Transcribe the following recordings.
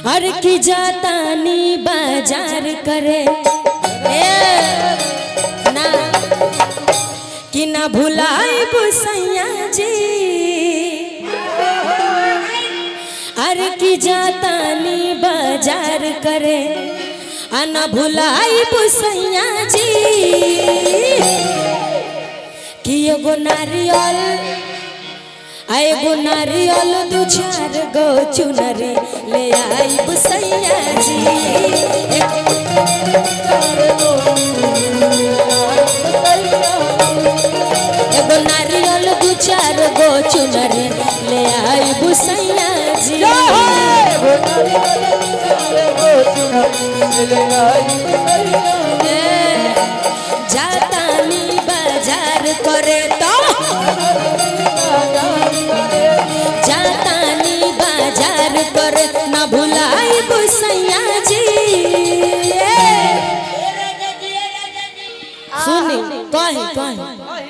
हर की जातानी बाजार करे ए, ना कि ना भुलाई बुसैया जी अरे की जातानी बाजार करे आ ना भुलाई बुसैया जी कि एगो नारियल आ एगो नारियल दू चार गो चुनरी ले आई बुसैया जी एगो नारियल दू चार गो चुनरी ले आई बुसैया जी ए, जातानी बाजार करे तो जातानी बाजार करे न भुलाई बुसैया जी सुनी कही कही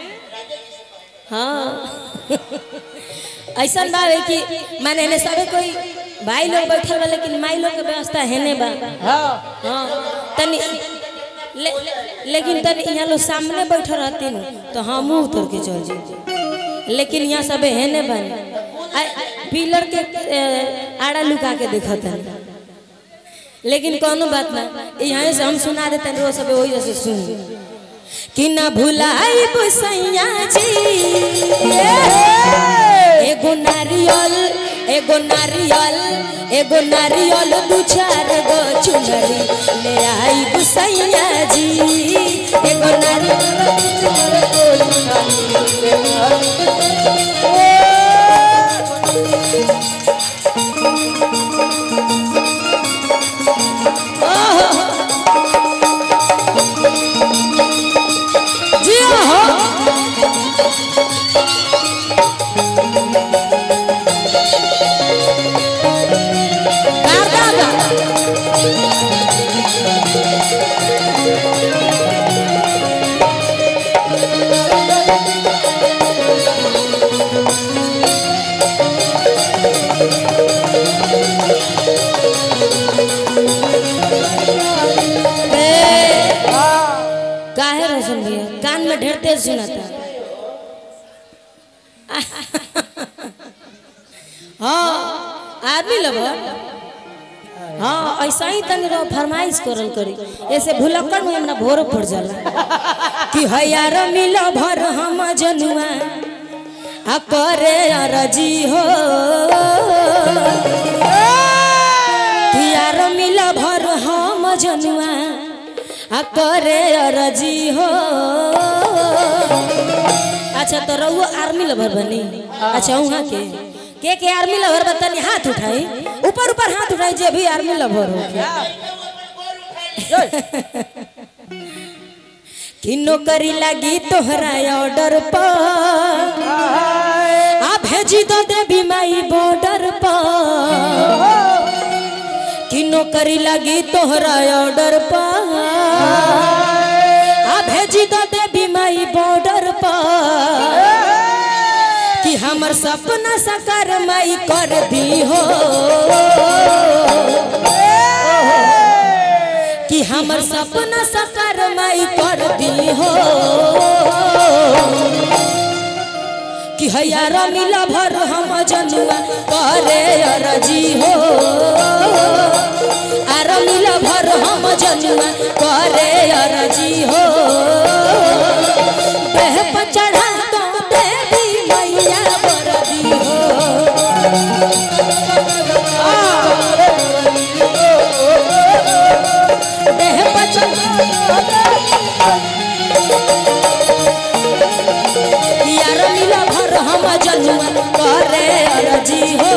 हाँ ऐसा बा है कि माने ने सबे कोई भाई लोग बैठल बा लेकिन माई लोग के व्यवस्था है ने बा हाँ तनी ले, लेकिन तनी यहाँ लोग सामने बैठल रहती न तो हम उतर के चल जाते लेकिन यहाँ सब है ने बने आ, पिलर के ए, आड़ा लुका के देखत है लेकिन कोनो बात ना यहाँ से हम सुना देते हैं वो सब वही जैसे सुन कि ना भुलाई बुसैया जी एगो नारियल एगो नारियल एगो नारियल दू चार गो चुनरी ले आई बुसैया जी एगो नारियल दू चार गो जी हो दादा काहे रोशन भैया कान में ढेर तेज सुनाता हाँ आदमी लब हाँ ऐसा ही तनी रहो फरमाइश करल करी ऐसे भुलक्कड़ में हमरा भोर पड़ जाला कि हयार मिल भर हम जनुआ आ करे रजी हो कि यार मिल भर हम जनुआ आ करे रजी हो अच्छा तो रहुआ आर्मी लवर बनी अच्छा वहाँ के के के आर्मी लवर बतानी हाथ उठाई ऊपर ऊपर हाथ उठाई जे भी आर्मी लवर हो कि नौकरी लगी तोहरा ऑर्डर पर आ भेजी दो देवी माई बॉर्डर पर कि नौकरी लगी तोहरा ऑर्डर पर आ भेजी दो देवी माई बॉर्डर पर कि हमर सपना साकार माई कर दी हो कि हमर सपना साकार माई कर दी हो कि हयार मिला भर हम जनुआ करे अरजी हो आर मिला भर हम जनुआ करे अरजी हो देह पर चढ़ा तो देवी मैया बरदी हो देह पर चढ़ा यार मिला भर हम जनुआ करे अरजी हो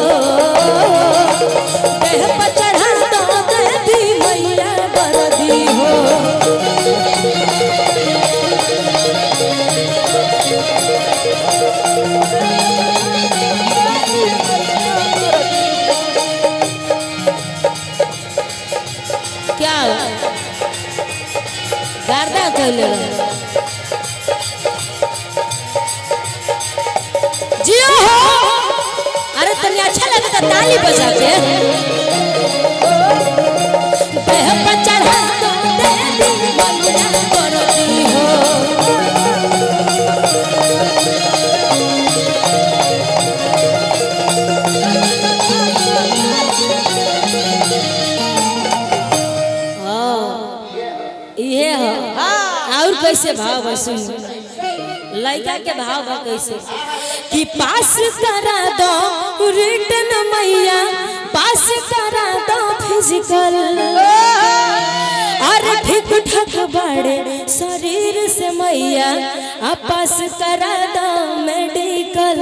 देह पर चढ़ा दो देवी मैया बरदी हो क्या गार्दा कहले रहे जियो हो अरे तनी अच्छा लगे तो ताली बजा के और कैसे भाव बा सुन लड़का के भाव बा कैसे कि पास करा दो रिटर्न मैया पास करा दो फिजिकल और ठीक ठाक बड़े शरीर से मैया आ पास करा दो मेडिकल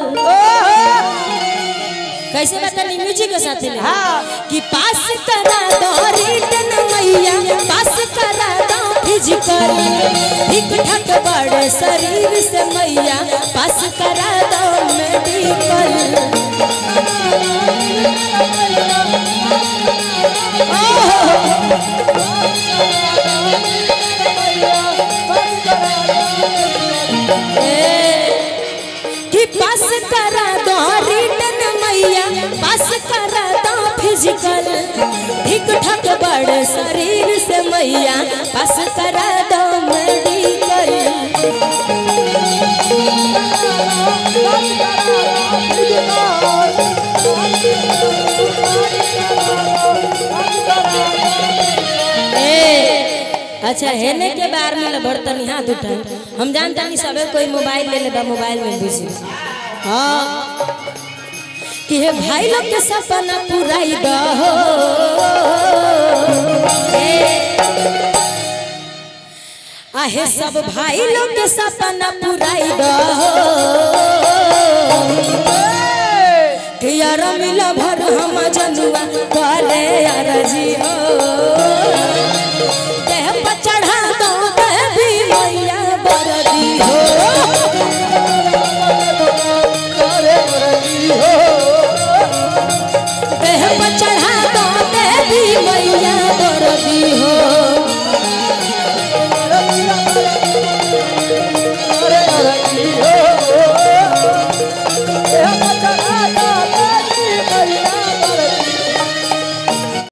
कैसे बतानी म्यूजिक के साथ ले कि पास करा दो रिटर्न मैया पास करा दो फिजिकल ठीक ठाक बड़े शरीर से मैया पास करा दो मेडिकल कि पास करा दो रिटर्न मैया पास करा दो फिजिकल ठीक ठाक बड़े शरीर से मैया पास करा दो मेडिकल ए अच्छा हेने के बार में बर्तन हाथ उठा हम जानता नहीं सबे कोई मोबाइल ले लेबा मोबाइल में बिजी हाँ कि हे भाई लोग के सपना पुराई दो आहे सब भाई लोग के सपना पुराई दो कि यार मिला भर हम जनुआ करे यार जी हो देह पर चढ़ा दो देवी मैया बरदी हो